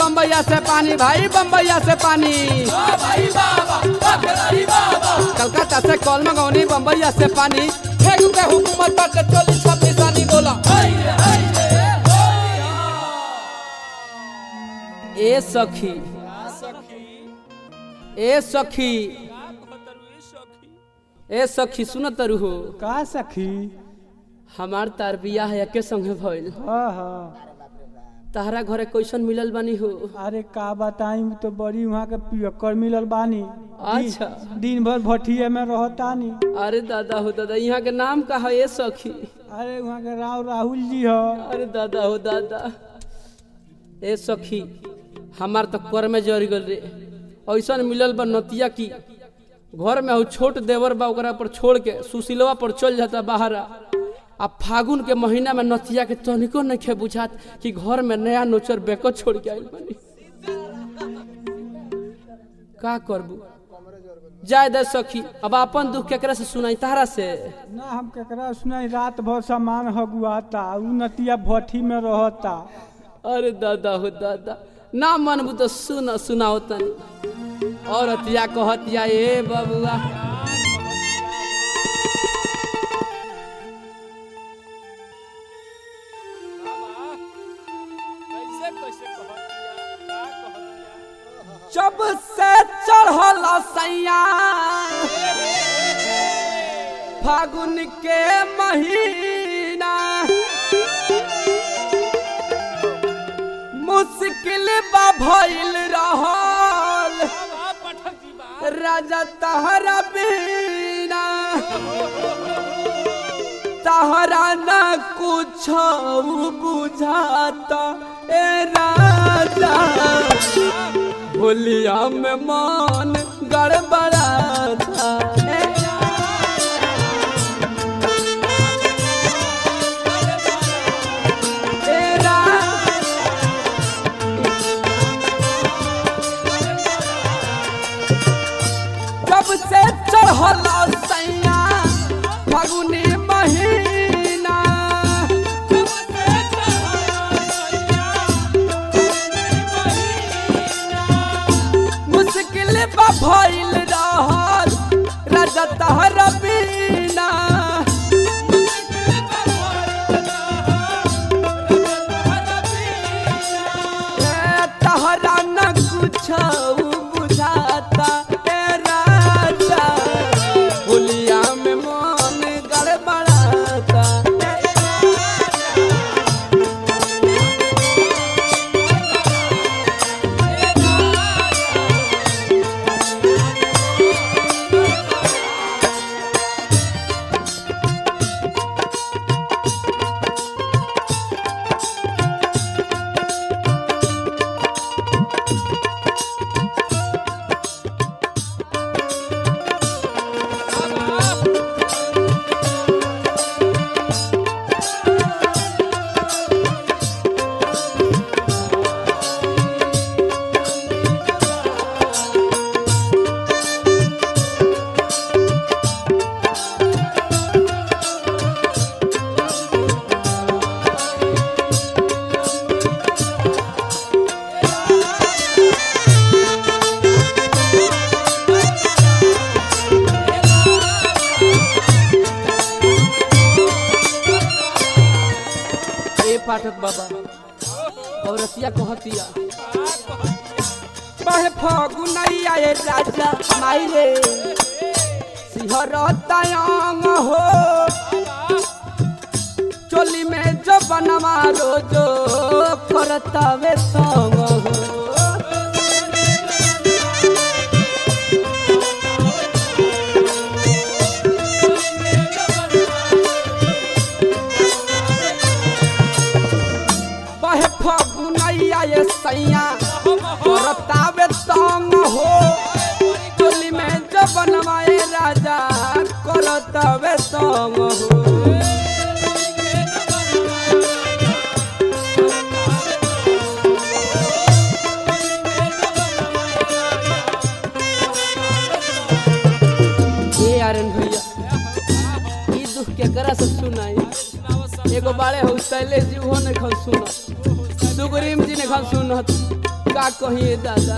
बम्बैया से पानी भाई बम्बैया से पानी कलकत्ता से कॉल मंगौनी बम्बैया से पानी फेंक के हुकूमत पर के चोली छब्बीस आनी बोला ए सखी ए सखी ए सखी सुन तरु हो का सखी हमार तार बियाह एके संगे भइल हाँ हाँ तहरा घरे कैसन मिलल बानी हो अरे का बताई तो बड़ी वहाँ के पियक्कर मिलल बानी अच्छा। दिन- दिन भर भटिये में रहतानी अरे दादा हो दादा यहाँ के नाम का है ए सखी अरे वहाँ के राव राहुल जी ह अरे दादा हो दादा ए सखी हमार तो कर में जर गल रे ऐसन मिलल बा नतिया की घर में हऊ छोट देवर बा ओकरा पर छोड़ के सुशीलवा पर चल जाता बाहर आ फागुन के महीना में नतिया के तनिको नहीं खे बुझात कि घर में नया नोचर बेको छोड़ के आइल बानी का करबू जाय दे सखी अब अपन दुख केकरा से सुनाई तारा से ना हम केकरा सुनाई रात भर सामान हगुआता उ नतिया भट्ठी में रहता अरे दादा हो दादा ना मनबू तो सुन सुनाओ तनी और अतिया कहतिया ए बबुआ जब से चढ़ल सैया फागुन के महीना मुश्किल बा भइल रहल राजा तहरा बिना तहरा न कुछ बुझाता ए राजा होलिया में मन गड़बड़ाता ए ए राजा जब से चढ़ल सैया फगुनी महीना मुश्किल बा भइल रहल राजा तहर बिना ए, तहरा न कुछ बुझाता ए राजा होलिया में मन गड़बड़ाता ए पाठक बाबा औरतिया कहतिया बहे फगुनैया ए राजा माई रे सिहरतायंग हो चोली में जो बनवा रोजो करतावे संग हो बहे फगुनैया ये सैया रतावे तंग हो चोली में जो बनवाए राजा करतावे तंग हो ए आरन भैया ई दुख केकरा से सुनाई एगो बाड़े हो शैलेश जी उहो ने खन सुनत सुग्रीम जी ने खन सुनत का कहिए दादा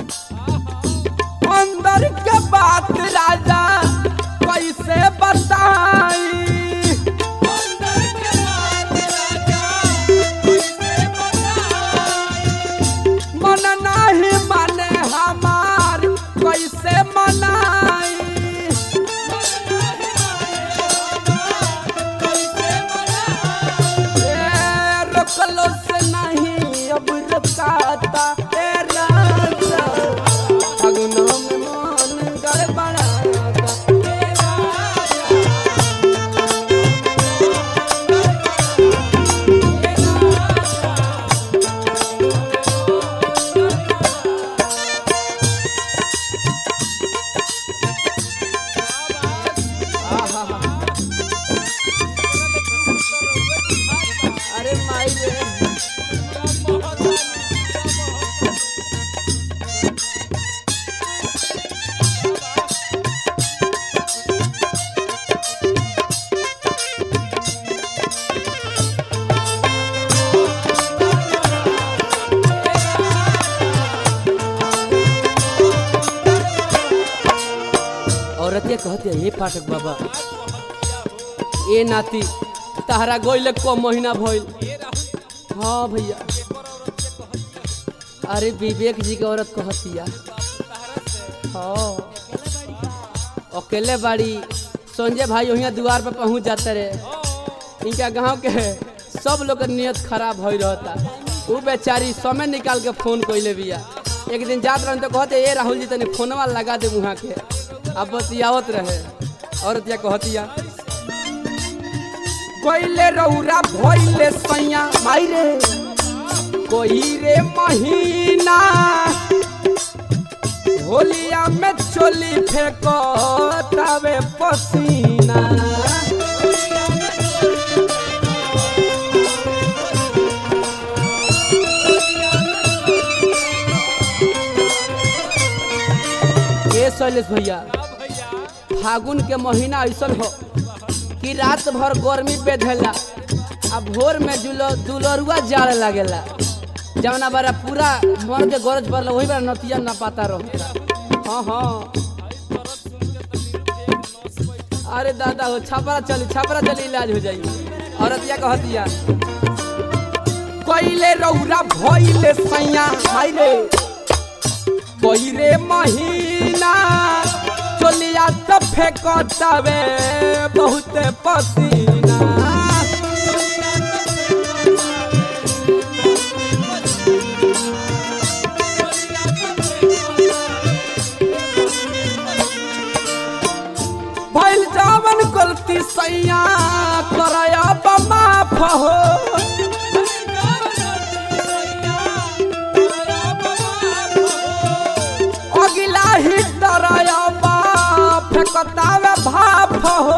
अंदर के बात राजा कैसे बताई मन नहीं माने हमार कैसे मनाई ए, रोकलो से नहीं अब रुकाता ए राजा अगुनों में मन गड़बड़ाता आहा अरे माई रे औरतिया कहते हे पाठक बाबा ए नाती तहरा गोइले को महीना भइल हाँ भैया अरे विवेक जी के औरत कहतिया हाँ अकेले बाड़ी संजय भाई वहीं द्वार पे पहुंच जाते रहे इनका गांव के सब लोग के नियत खराब हो रहता वो बेचारी समय निकाल के फोन कैले बिया एक दिन जात रहे तो कहते ए राहुल जी तनी फोनवा लगा दे वहाँ के अब बतियावत रहे औरतिया कहतिया कोइले रौरा भइले सैया माई रे कोई रे महीना होलिया में चोली फेंको तवे पसीना ए शैलेश भैया फागुन के महीना ऐसन हो कि रात भर गर्मी बेधेला आ भोर में जुलो दुलरुआ जाड़ लागेला जवना बारा पूरा मन के गरज पड़ला वही बार नतिया ना पाता रहो हाँ हाँ अरे दादा हो छापरा चली छापरा चली इलाज हो जाई औरतिया कहतिया कोइले रौरा भइले सैया माई रे कोई रे महीना चोलिया तो फेंको तवे बहुत पसीना भइल जावन गलती सैया करया माफ हो अगिला ही डराया बाप फेंकतावे भाप हो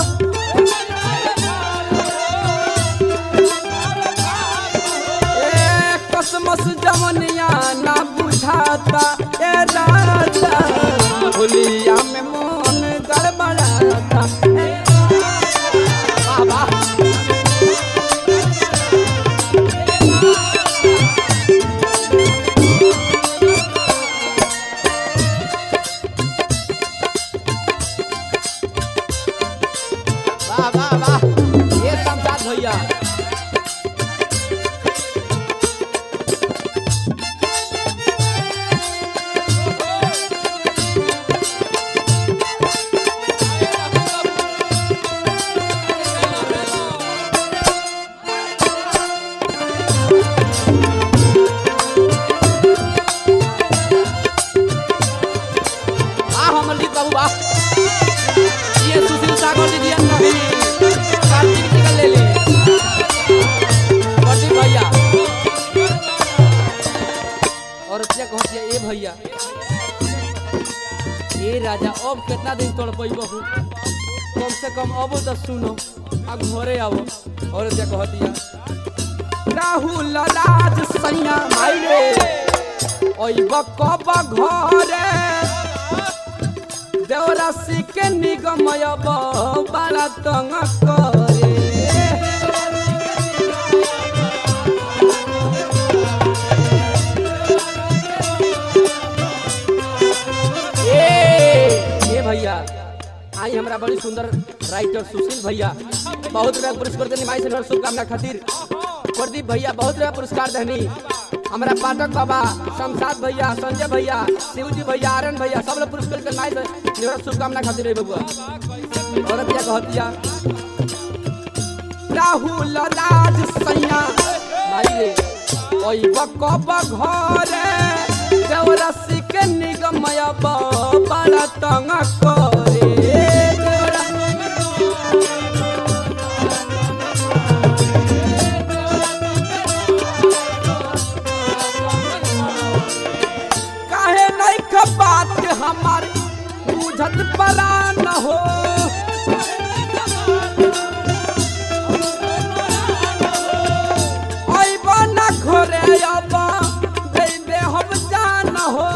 ए कसमस जवनिया ना बुझाता ए राजा होलिया में मन गड़बड़ाता ए बाबा वाह वाह वाह ये संसार भैया आ हमर ली बाबू आ ये सुशील सागर दीदी नहीं कार्तिक जी का ले ले प्रदीप भैया और क्या कहती है ए भैया ए राजा अब कितना दिन तोड़ पैबो हूँ कम से कम अब तो सुनो आ घरे आओ और क्या कहती है राहुल राज सैया माई रे ओइब कब घरे देवराशि के निगमय बड़ा तंग करे आई हमरा बड़ी सुंदर राइटर सुशील भैया बहुत रुपया पुरस्कार देनी माई से शुभकामना खातिर प्रदीप भैया बहुत रुपया पुरस्कार देनी हमारा पाठक बाबा शमशाद भैया संजय भैया शिवजी भैया आर्यन भैया सब लोग पुरस्कार के माई से निवृत्त शुभकामना खातिर रही बबुआ औरत क्या कहतिया राहुल राज सैया भाई रे ओई बकब घरे देवरसी के निगमय बड़ा तंग करे काहे नहीं ख बात हमार बुझत परा न हो अइबा ना घरे अबा दे दे हम जान हो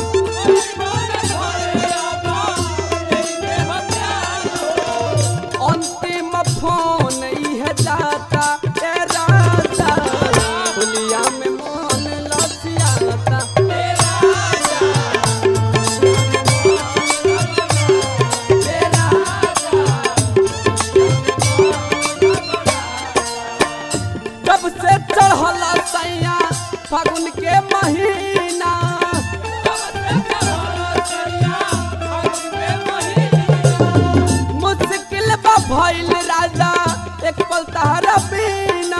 अंतिम फोन इह जाता ए राजा हुलिया में मन लसियाता ए राजा ए राजा जब से चढ़ला सैया फागुन के महीना मुश्किल बा भइल राजा एक पल तहरा बिना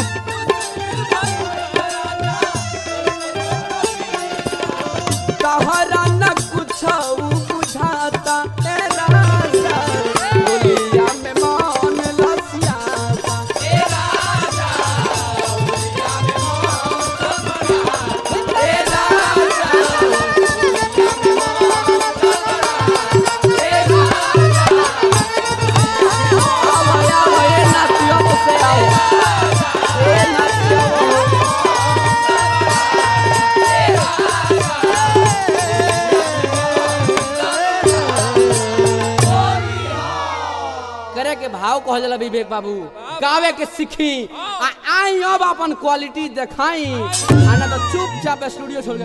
तहरा न कुछ बुझाता ए राजा बोलिया में मन लसियाता ए राजा बोलिया में मन ए राजा ए राजा आओ आओ ए नातिया से आओ ए नातिया करे के भाव कहल जाला विवेक बाबू गावे के सीखी आ आई अब अपन क्वालिटी देखाई आ ना तो चुपचाप स्टूडियो छोड़ के